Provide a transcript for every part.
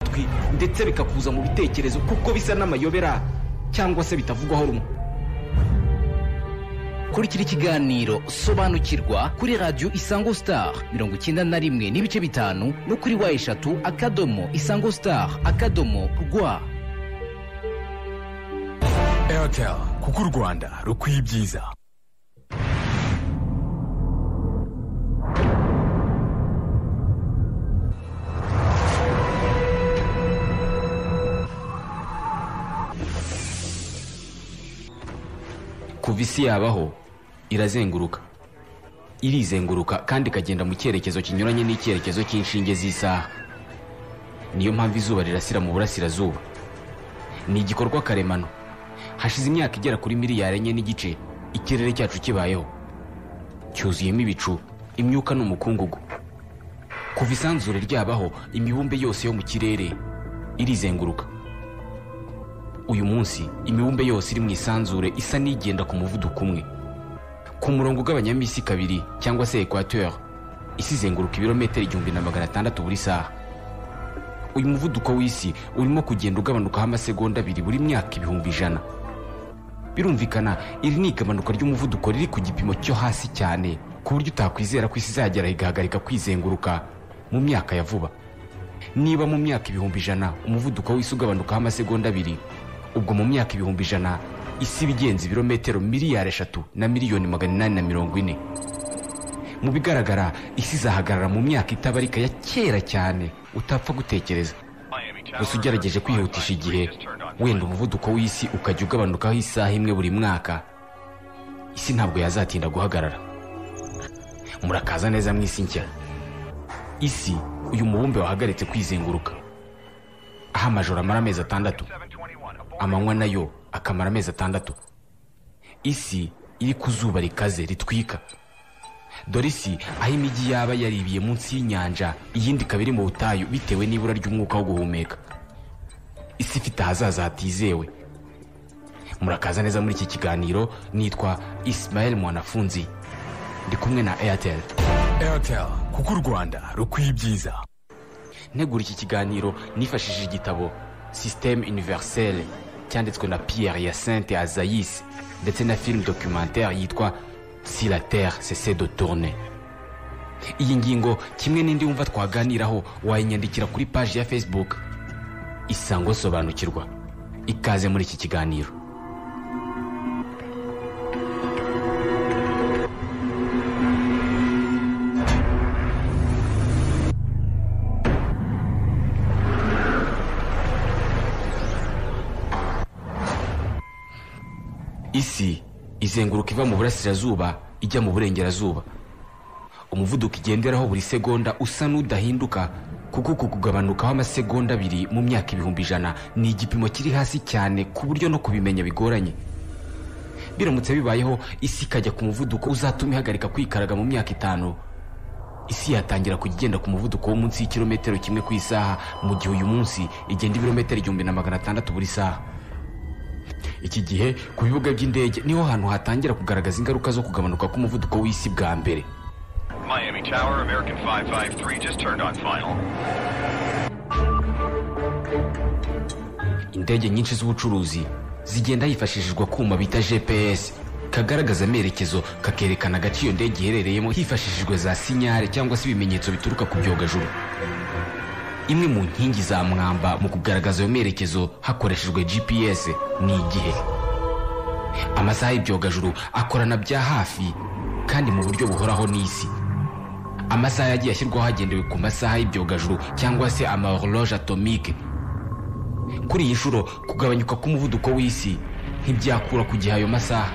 matwi ndetse bikakuza mu bitekerezo kuko bisa n'amayobera cyangwa se bitavugwaho rumwe kurikira ikiganiro sobanukirwa kuri radiyo isango sitari mirongo icyenda na rimwe n'ibice bitanu no kuri wa eshatu akadomo isango sitari akadomo rwa eyateri kuko u rwanda rukwiye ibyiza kuva isi yabaho irazenguruka irizenguruka kandi ikagenda mu cyerekezo kinyuranye n'icyerekezo cy'inshinge z'isaha niyo mpamvu izuba rirasira mu burasirazuba ni igikorwa karemano hashize imyaka igera kuri miliyari enye n'igice ikirere cyacu kibayeho cyuzuyemo ibicu imyuka n'umukungugu kuva isanzure ryabaho imibumbe yose yo mu kirere irizenguruka uyu munsi imibumbe yose iri mu isanzure isa n'igenda ku muvuduko umwe ku murongo ugabanyamo isi kabiri cyangwa se ekwateur isi izenguruka ibirometero igihumbi na magana atandatu buri saha uyu muvuduko w'isi urimo kugenda ugabanukaho amasegonda abiri buri myaka ibihumbi ijana birumvikana iri ni igabanuka ry'umuvuduko riri ku gipimo cyo hasi cyane ku buryo utakwizera ko isi izagera igahagarika kwizenguruka mu myaka ya vuba niba mu myaka ibihumbi ijana umuvuduko w'isi ugabanukaho amasegonda abiri ubwo mu myaka ibihumbi ijana isi ibigenza ibirometero miliyari eshatu na miliyoni magana inani na mirongo ine mu bigaragara isi izahagarara mu myaka itabarika ya kera cyane utapfa gutekereza gusa ugerageje kwihutisha igihe wenda umuvuduko w'isi ukajya ugabanukaho isaha imwe buri mwaka isi ntabwo yazatinda guhagarara murakaza neza mu isi nshya isi uyu mubumbe wahagaritse kwizenguruka aho amajoro amara amezi atandatu amanywa nayo akamara amezi atandatu isi iri ku zuba rikaze ritwika dore isi aho imijyi yaba yaribiye munsi y'inyanja iyindi ikaba iri mu butayu bitewe n'ibura ry'umwuka wo guhumeka isi ifite ahazaza hatizewe murakaza neza muri iki kiganiro nitwa isimayeli mwanafunzi ndi kumwe na eyateri eyateri kuko u rwanda rukwiye ibyiza ntegura iki kiganiro nifashishije igitabo sisiteme univerisele cyanditswe na pierre yasente azayisi ndetse na filime documentare yitwa si la terre cesse de tourne iyi ngingo kimwe n'indi wumva twaganiraho wayinyandikira kuri paji ya facebook isango sobanukirwa ikaze muri iki kiganiro isi izenguruka iva mu burasirazuba ijya mu burengerazuba umuvuduko igenderaho buri segonda usa n'udahinduka kuko uku kugabanukaho amasegonda abiri mu myaka ibihumbi ijana ni igipimo kiri hasi cyane ku buryo no kubimenya bigoranye biramutse bibayeho isi ikajya ku muvuduko uzatuma ihagarika kwikaraga mu myaka itanu isi yatangira kujya igenda ku muvuduko wo munsi y'ikirometero kimwe ku isaha mu gihe uyu munsi igenda ibirometero igihumbi na magana atandatu buri saha iki gihe ku bibuga by'indege niho hantu hatangira kugaragaza ingaruka zo kugabanuka k'umuvuduko w'isi bwa mbere indege nyinshi z'ubucuruzi zigenda hifashishijwa kuma bita gps kagaragaza amerekezo kakerekana agace iyo ndege iherereyemo hifashishijwe za sinyare cyangwa se ibimenyetso bituruka ku byogajuru imwe mu nkingi za mwamba mu kugaragaza ayo merekezo hakoreshejwe gps ni igihe amasaha y'ibyogajuru akorana bya hafi kandi mu buryo buhoraho n'isi amasaha yagiye ashyirwaho hagendewe ku masaha y'ibyogajuru cyangwa se ama horloge atomike kuri iyi nshuro kugabanyuka k'umuvuduko w'isi ntibyakura ku gihe ayo masaha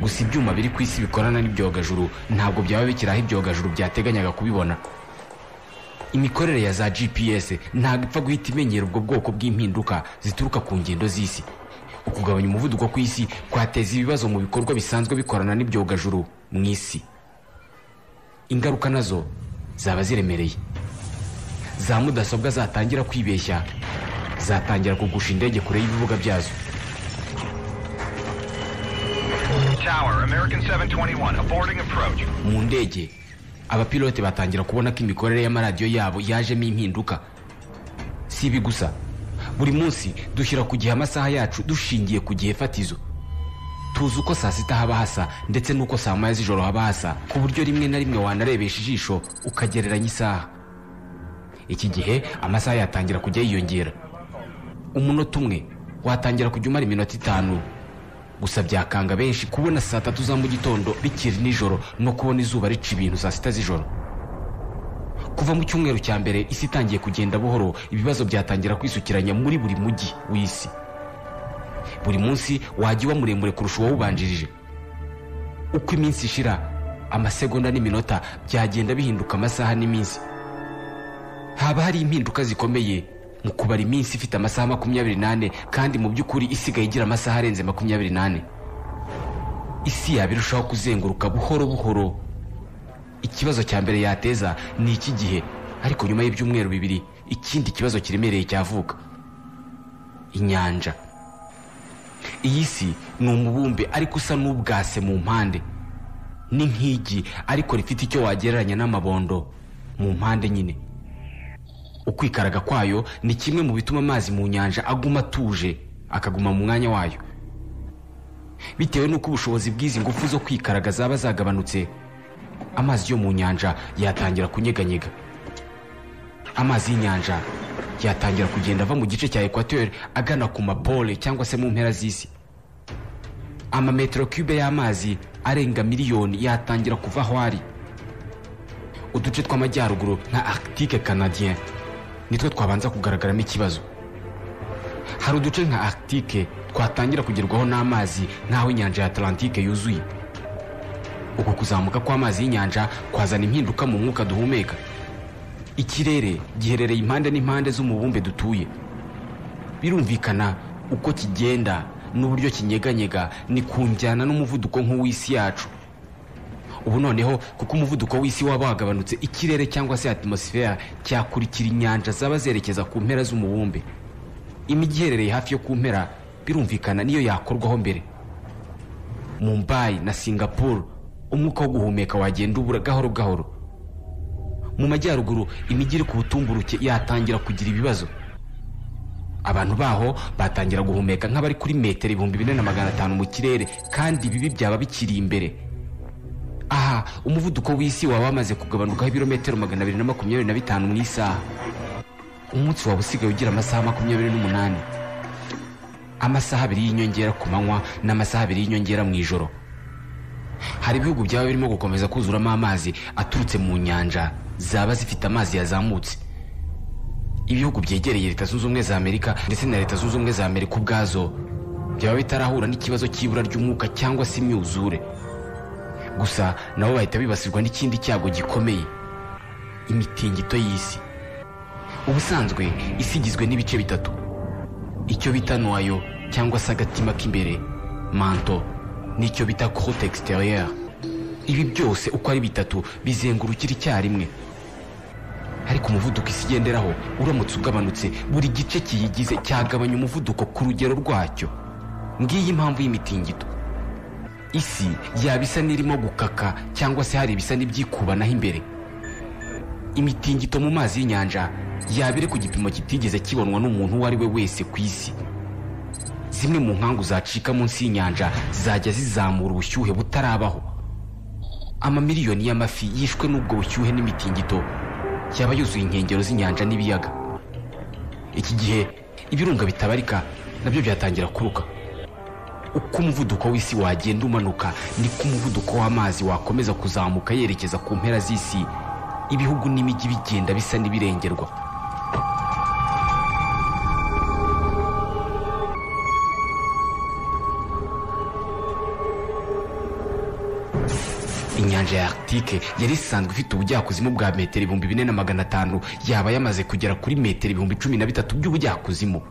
gusa ibyuma biri ku isi bikorana n'ibyogajuru ntabwo byaba bikiri aho ibyogajuru byateganyaga kubibona imikorere ya za gps ntabwo ipfa guhita imenyera ubwo bwoko bw'impinduka zituruka ku ngendo z'isi ukugabanya umuvuduko ku isi kwateza ibibazo mu bikorwa bisanzwe bikorana n'ibyogajuru mu isi ingaruka nazo zaba ziremereye za mudasobwa zatangira kwibeshya zatangira kugusha indege kure y'ibibuga byazo mu ndege abapilote batangira kubona ko imikorere y'amaradiyo yabo yajemo impinduka si ibi gusa buri munsi dushyira ku gihe amasaha yacu dushingiye ku gihe fatizo tuzi uko saa sita haba hasa ndetse n'uko saa moya z'ijoro haba hasa ku buryo rimwe na rimwe wanarebesha ijisho ukagereranya isaha iki gihe amasaha yatangira kujya yiyongera umunota umwe watangira kujya umara iminota itanu gusa byakanga benshi kubona saa tatu za mu gitondo bikiri nijoro no kubona izuba rica ibintu saa sita z'ijoro kuva mu cyumweru cya mbere isi itangiye kugenda buhoro ibibazo byatangira kwisukiranya muri buri mujyi w'isi buri munsi wajya uba muremure kurusha uwawubanjirije uko iminsi ishira amasegonda n'iminota byagenda bihinduka amasaha n'iminsi haba hari impinduka zikomeye mu kubara iminsi ifite amasaha makumyabiri n'ane kandi mu by'ukuri isigaye igira amasaha arenze makumyabiri n'ane isi yaba irushaho kuzenguruka buhoro buhoro ikibazo cya mbere yateza ni iki gihe ariko nyuma y'ibyumweru bibiri ikindi kibazo kiremereye cyavuka inyanja iyi si ni umubumbe ariko usa n'ubwase mu mpande ni nk'igi ariko rifite icyo wagereranya n'amabondo mu mpande nyine ukwikaraga kwayo ni kimwe mu bituma amazi mu nyanja aguma atuje akaguma mu mwanya wayo bitewe n'uko ubushobozi bw'izi ngufu zo kwikaraga zaba zagabanutse amazi yo mu nyanja yatangira kunyeganyega amazi y'inyanja yatangira kugenda ava mu gice cya ekwateri agana ku mapole cyangwa se mu mpera z'isi amametero cube y'amazi arenga miliyoni yatangira kuva aho ari uduce tw'amajyaruguru nka arctique canadien nitwo twabanza kugaragaramo ikibazo hari uduce nka arctique twatangira kugerwaho n'amazi nk'aho inyanja ya atlantique yuzuye uku kuzamuka kw'amazi y'inyanja kwazana impinduka mu mwuka duhumeka ikirere giherereye impande n'impande z'umubumbe dutuye birumvikana uko kigenda n'uburyo kinyeganyega ni ku njyana n'umuvuduko nk'uw'isi yacu ubu noneho kuko umuvuduko w'isi waba wagabanutse ikirere cyangwa se atmosifera cyakurikira inyanja zaba zerekeza ku mpera z'umubumbe imijyi iherereye hafi yo ku mpera birumvikana niyo yakorwaho mbere mumbayi na singapuru umwuka wo guhumeka wagenda ubura gahoro gahoro mu majyaruguru imijyi iri ku butumburuke yatangira kugira ibibazo abantu baho batangira guhumeka nk'abari kuri metero ibihumbi bine na magana atanu mu kirere kandi ibibi byaba bikiri imbere aha umuvuduko w'isi waba wamaze kugabanukaho ibirometero magana abiri na makumyabiri na bitanu mu isaha umunsi waba usigaye ugira amasaha makumyabiri n'umunani amasaha abiri y'inyongera ku manywa n'amasaha abiri y'inyongera mu ijoro hari ibihugu byaba birimo gukomeza kuzuramo amazi aturutse mu nyanja zaba zifite amazi yazamutse ibihugu byegereye leta zunze ubumwe za amerika ndetse na leta zunze ubumwe za amerika ubwazo byaba bitarahura n'ikibazo cy'ibura ry'umwuka cyangwa se imyuzure gusa nabo bahita bibasirwa n'ikindi cyago gikomeye imitingito y'isi ubusanzwe isi igizwe n'ibice bitatu icyo bita noyo cyangwa se agatima k'imbere manto n'icyo bita crote extérieure ibi byose uko ari bitatu bizengurukira icyarimwe ariko umuvuduko isi igenderaho uramutse ugabanutse buri gice kiyigize cyagabanya umuvuduko ku rugero rwacyo ngiyi impamvu y'imitingito isi yaba isa n'irimo gukaka cyangwa se hari ibisa n'ibyikubanaho imbere imitingito mu mazi y'inyanja yaba iri ku gipimo kitigeze kibonwa n'umuntu uwo ari we wese ku isi zimwe mu nkangu zacika munsi y'inyanja zajya zizamura ubushyuhe butarabaho amamiliyoni y'amafi yishwe n'ubwo bushyuhe n'imitingito yaba yuzuye inkengero z'inyanja n'ibiyaga iki gihe ibirunga bitabarika nabyo byatangira kuruka uko umuvuduko w'isi wagenda umanuka niko umuvuduko w'amazi wakomeza kuzamuka yerekeza ku mpera z'isi ibihugu n'imijyi bigenda bisa n'ibirengerwa inyanja ya arctique yari isanzwe ifite ubujyakuzimu bwa metero ibihumbi bine na magana atanu yaba yamaze kugera kuri metero ibihumbi cumi na bitatu by'ubujyakuzimu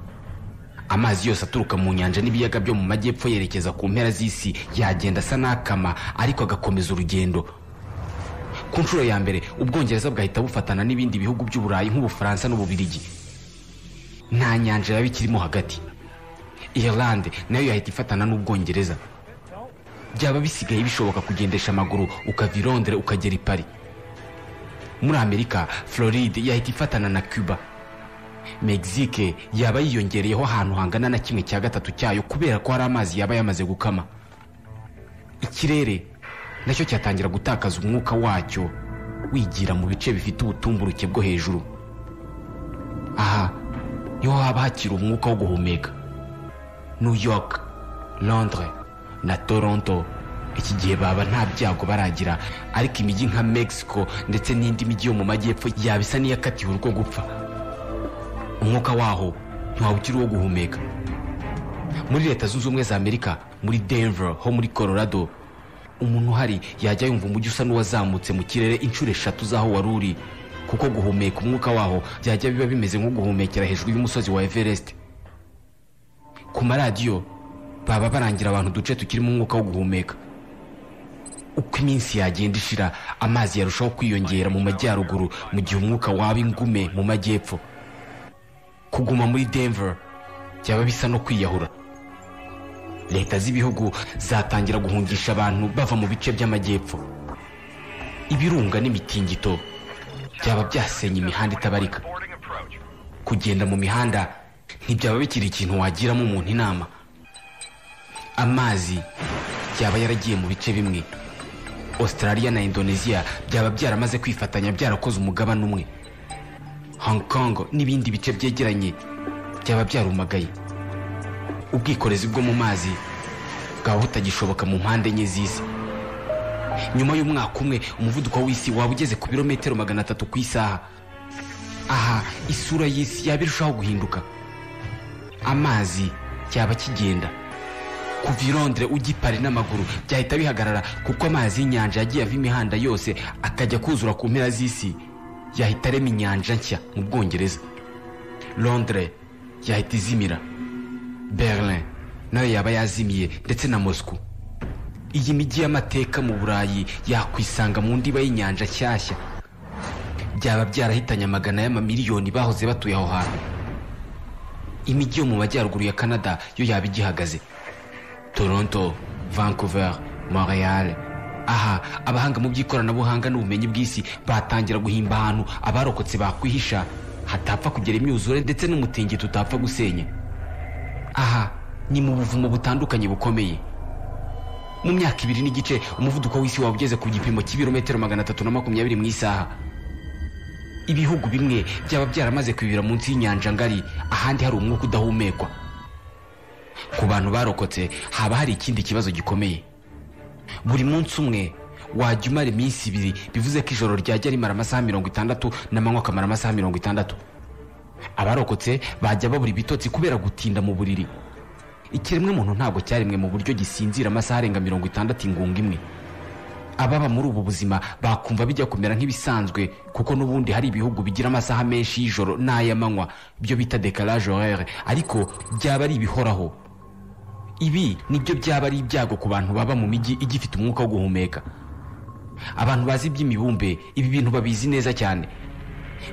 amazi yose aturuka mu nyanja n'ibiyaga byo mu majyepfo yerekeza ku mpera z'isi yagenda asa n'akama ariko agakomeza urugendo ku nshuro ya mbere ubwongereza bwahita bufatana n'ibindi bihugu by'uburayi nk'ubufaransa n'ububirigi nta nyanja yaba ikirimo hagati irlande nayo yahita ifatana n'ubwongereza byaba bisigaye bishoboka kugendesha amaguru ukava i londres ukagera i paris muri amerika floride yahita ifatana na cuba megisike yaba yiyongereyeho ahantu hangana na kimwe cya gatatu cyayo kubera ko hari amazi yaba yamaze gukama ikirere nacyo cyatangira gutakaza umwuka wacyo wigira mu bice bifite ubutumburuke bwo hejuru aha niho haba hakiri umwuka wo guhumeka new york londres na toronto iki gihe baba nta byago baragira ariko imijyi nka mexico ndetse n'indi mijyi yo mu majyepfo yaba isa n'iyakatiwe urwo gupfa umwuka waho ntiwaba ukiri uwo guhumeka muri leta zunze ubumwe za amerika muri denver ho muri colorado umuntu uhari yajya yumva umujyi usa n'uwazamutse mu kirere inshuro eshatu z'aho wari uri kuko guhumeka umwuka waho byajya biba bimeze nko guhumekera hejuru y'umusozi wa everest ku maradiyo baba barangira abantu uduce tukirimo umwuka wo guhumeka uko iminsi yagenda ishira amazi yarushaho kwiyongera mu majyaruguru mu gihe umwuka waba ingume mu majyepfo kuguma muri denver byaba bisa no kwiyahura leta z'ibihugu zatangira guhungisha abantu bava mu bice by'amajyepfo ibirunga n'imitingito byaba byasenye imihanda itabarika kugenda mu mihanda ntibyaba bikiri ikintu wagiramo umuntu inama amazi yaba yaragiye mu bice bimwe australia na indonesia byaba byaramaze kwifatanya byarakoze umugabane umwe hong kong n'ibindi bice byegeranye byaba byarumagaye ubwikorezi bwo mu mazi bwaba butagishoboka mu mpande enye z'isi nyuma y'umwaka umwe umuvuduko w'isi waba ugeze ku birometero magana atatu ku isaha aha isura y'isi yaba irushaho guhinduka amazi yaba akigenda kuva i Londres ujya i Paris n'amaguru byahita bihagarara kuko amazi y'inyanja yagiye ava imihanda yose akajya kuzura ku mpera z'isi yahita arema inyanja nshya mu bwongereza Londres yahita izimira Berlin nayo yaba yazimiye ndetse na Moscow iyi mijyi y'amateka mu burayi yakwisanga mu ndiba y'inyanja nshyashya byaba byarahitanye amagana y'amamiliyoni bahoze batuye aho hantu imijyi yo mu majyaruguru ya canada yo yaba igihagaze toronto vancouver montreal aha abahanga mu by'ikoranabuhanga n'ubumenyi bw'isi batangira guhimba ahantu abarokotse bakwihisha hatapfa kugera imyuzure ndetse n'umutingito utapfa gusenya aha ni mu buvumo butandukanye bukomeye mu myaka ibiri n'igice umuvuduko w'isi waba ugeze ku gipimo cy'ibirometero magana atatu na makumyabiri mu isaha ibihugu bimwe byaba byaramaze kwibira munsi y'inyanja ngari ahandi hari umwuka udahumekwa ku bantu barokotse haba hari ikindi kibazo gikomeye buri munsi umwe wajya umara iminsi ibiri bivuze ko ijoro ryajya rimara amasaha mirongo itandatu n'amanywa akamara amasaha mirongo itandatu abarokotse bajya babura ibitotsi kubera gutinda mu buriri ikiremwe muntu ntabwo cyaremwe mu buryo gisinzira amasaha arenga mirongo itandatu ingunga imwe ababa muri ubu buzima bakumva bijya kumera nk'ibisanzwe kuko n'ubundi hari ibihugu bigira amasaha menshi y'ijoro n'ay'amanywa byo bita dekalage horere ariko byaba ari ibihoraho ibi nibyo byaba ari ibyago ku bantu baba mu mijyi igifite umwuka wo guhumeka abantu bazi iby'imibumbe ibi bintu babizi neza cyane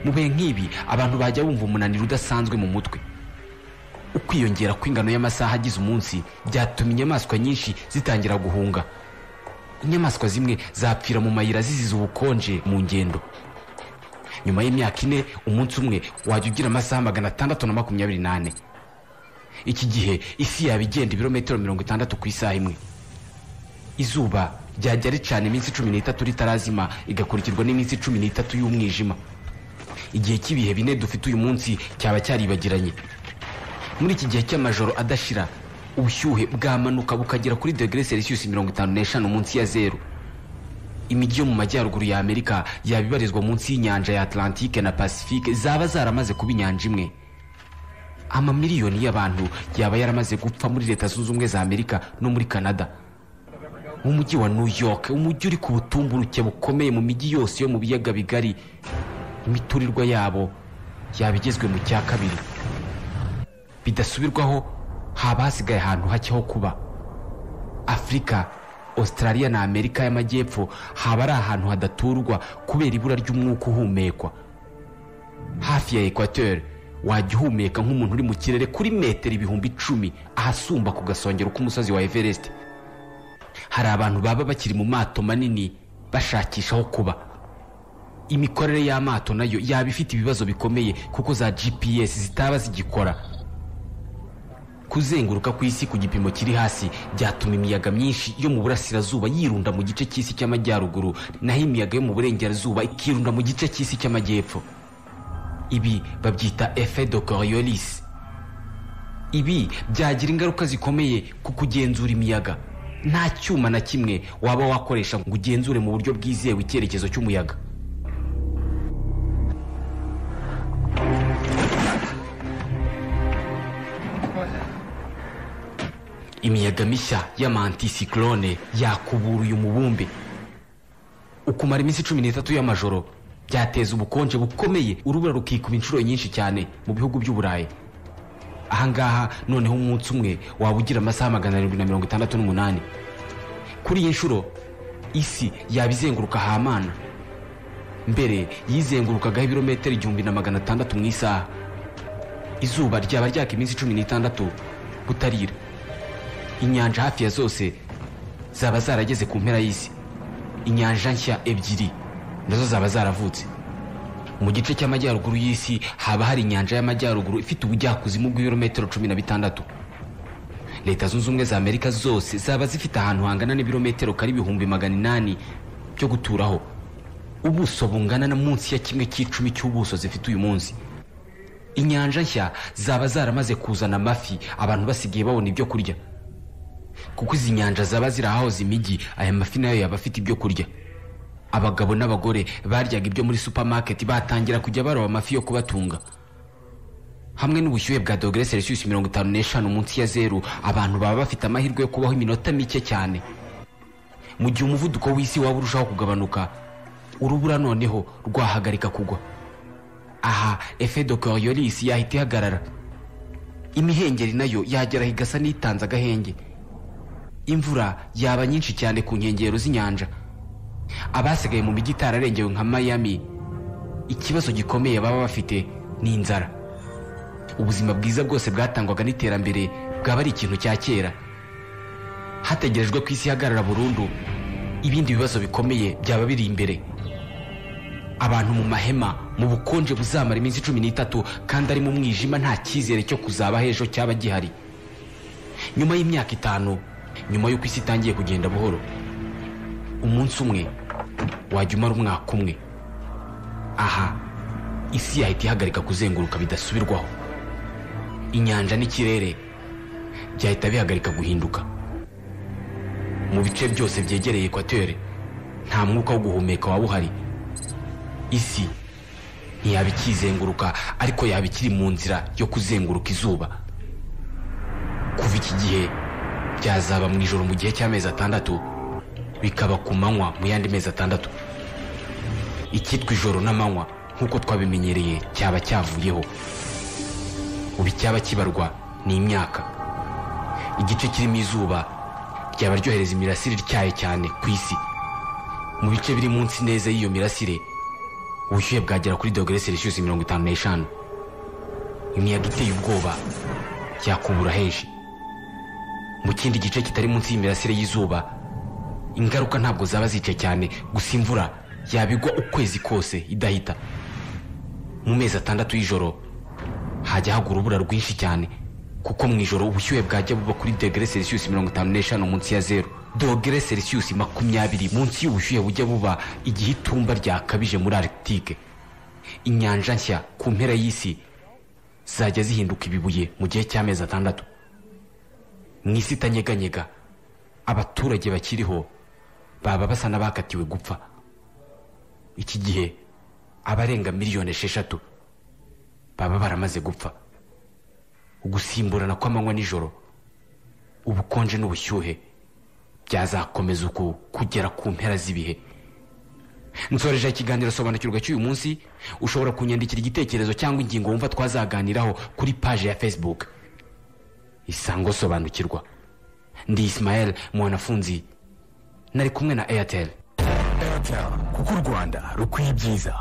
mu bihe nk'ibi abantu bajya bumva umunaniro udasanzwe mu mutwe ukwiyongera kw'ingano y'amasaha agize umunsi byatumye inyamaswa nyinshi zitangira guhunga inyamaswa zimwe zapfira mu mayira zizize ubukonje mu ngendo nyuma y'imyaka ine umunsi umwe wajya ugira amasaha magana atandatu na makumyabiri n'ane iki gihe isi yaba igenda ibirometero mirongo itandatu ku isaha imwe izuba ryajya ricana iminsi cumi n'itatu ritarazima igakurikirwa n'iminsi cumi n'itatu y'umwijima igihe cy'ibihe bine dufite uyu munsi cyaba cyaribagiranye muri iki gihe cy'amajoro adashira ubushyuhe bwamanuka bukagera kuri degere selisiyusi mirongo itanu n'eshanu munsi ya zeru imijyi yo mu majyaruguru ya amerika yaba ibarizwa munsi y'inyanja ya atlantike na pasifike zaba zaramaze kuba inyanja imwe amamiliyoni y'abantu yaba yaramaze gupfa muri leta zunze ubumwe za amerika no muri canada mu mujyi wa new york umujyi uri ku butumburuke bukomeye mu mijyi yose yo mu biyaga bigari imiturirwa yabo yaba igezwe mu cya kabiri bidasubirwaho haba hasigaye ahantu hake ho kuba afurika australia na amerika y'amajyepfo haba ari ahantu hadaturwa kubera ibura ry'umwuka uhumekwa hafi ya ekwateri wajya uhumeka nk'umuntu uri mu kirere kuri metero ibihumbi icumi ahasumba ku gasongero k'umusozi wa everest hari abantu baba bakiri mu mato manini bashakisha aho kuba imikorere y'amato nayo yaba ifite ibibazo bikomeye kuko za gps zitaba zigikora kuzenguruka ku isi ku gipimo kiri hasi byatuma imiyaga myinshi yo mu burasirazuba yirunda mu gice cy'isi cy'amajyaruguru naho imiyaga yo mu burengerazuba ikirunda mu gice cy'isi cy'amajyepfo ibi babyita efe de coriolis ibi byagira ingaruka zikomeye ku kugenzura imiyaga nta cyuma na kimwe waba wakoresha ngo ugenzure mu buryo bwizewe icyerekezo cy'umuyaga imiyaga mishya y'amantisikorone yakubura uyu mubumbe ukumara iminsi cumi n'itatu y'amajoro byateza ubukonje bukomeye urubura rukikuba inshuro nyinshi cyane mu bihugu by'uburayi ahangaha noneho umunsi umwe waba ugira amasaha magana arindwi na mirongo itandatu n'umunani kuri iyi nshuro isi yaba izenguruka hamana mbere yizengurukagaho ibirometero igihumbi na magana atandatu mu isaha izuba ryaba ryaka iminsi cumi n'itandatu butarira inyanja hafi ya zose zaba zarageze ku mpera y'isi inyanja nshya ebyiri nazo zaba zaravutse mu gice cy'amajyaruguru y'isi haba hari inyanja y'amajyaruguru ifite ubujyakuzimu bw'ibirometero cumi na bitandatu leta zunze ubumwe za amerika zose zaba zifite ahantu hangana n'ibirometero kari ibihumbi magana inani byo guturaho ubuso bungana na munsi ya kimwe cy'icumi cy'ubuso zifite uyu munsi inyanja nshya zaba zaramaze kuzana amafi abantu basigaye babona ibyo kurya kuko izi nyanja zaba zirahahoze imijyi aya mafi nayo yaba afite ibyo kurya abagabo n'abagore baryaga ibyo muri supamaketi batangira kujya baroba amafi yo kubatunga hamwe n'ubushyuhe bwa dogere selisiyusi mirongo itanu n'eshanu munsi ya zeru abantu baba bafite amahirwe yo kubaho iminota mike cyane mu gihe umuvuduko w'isi waba urushaho kugabanuka urubura noneho rwahagarika kugwa aha efe de coriolis yahita ihagarara imihengeri nayo yageraho igasa n'itanze agahenge imvura yaba nyinshi cyane ku nkengero z'inyanja abasigaye mu mijyi itararengewe nka mayami ikibazo gikomeye baba bafite ni inzara ubuzima bwiza bwose bwatangwaga n'iterambere bwaba ari ikintu cya kera hategerejwe ko isi ihagarara burundu ibindi bibazo bikomeye byaba biri imbere abantu mu mahema mu bukonje buzamara iminsi cumi n'itatu kandi ari mu mwijima nta cyizere cyo kuzaba h'ejo cyaba gihari nyuma y'imyaka itanu nyuma y'uko isi itangiye kugenda buhoro umunsi umwe wajya umara umwaka umwe aha isi yahita ihagarika kuzenguruka bidasubirwaho inyanja n'ikirere byahita bihagarika guhinduka mu bice byose byegereye ekwatere nta mwuka wo guhumeka waba uhari isi ntiyaba ikizenguruka ariko yaba ikiri mu nzira yo kuzenguruka izuba kuva iki gihe byazaba mu ijoro mu gihe cy'amezi atandatu bikaba ku manywa mu yandi mezi atandatu icyitwa ijoro n'amanywa nk'uko twabimenyereye cyaba cyavuyeho ubu icyaba kibarwa ni imyaka igice kirimo izuba ryaba ryohereza imirasire ityaye cyane ku isi mu bice biri munsi neza y'iyo mirasire ubushyuhe bwagera kuri dogere selisiyusi mirongo itanu n'eshanu imiyaga iteye ubwoba yakubura henshi mu kindi gice kitari munsi y'imirasire y'izuba ingaruka ntabwo zaba zice cyane gusa imvura yabigwa ukwezi kose idahita mu mezi atandatu y'ijoro hajya hagwa urubura rwinshi cyane kuko mu ijoro ubushyuhe bwajya buba kuri dogere selisiyusi mirongo itanu n'eshanu munsi ya zeru dogere selisiyusi makumyabiri munsi y'ubushyuhe bujya buba igihe itumba ryakabije muri arctique inyanja nshya ku mpera y'isi zajya zihinduka ibibuye mu gihe cy'amezi atandatu mu isi itanyeganyega abaturage bakiriho baba basa n'abakatiwe gupfa iki gihe abarenga miliyoni esheshatu baba baramaze gupfa ugusimburana kw'amanywa nijoro ubukonje n'ubushyuhe byazakomeza uku kugera ku mpera z'ibihe nsoreje ikiganiro sobanukirwa cy'uyu munsi ushobora kunyandikira igitekerezo cyangwa ingingo wumva twazaganiraho kuri paje ya facebook isango sobanukirwa ndi isimayeli mwanafunzi nari kumwe na eyateri airtel kuko u rwanda rukwiye ibyiza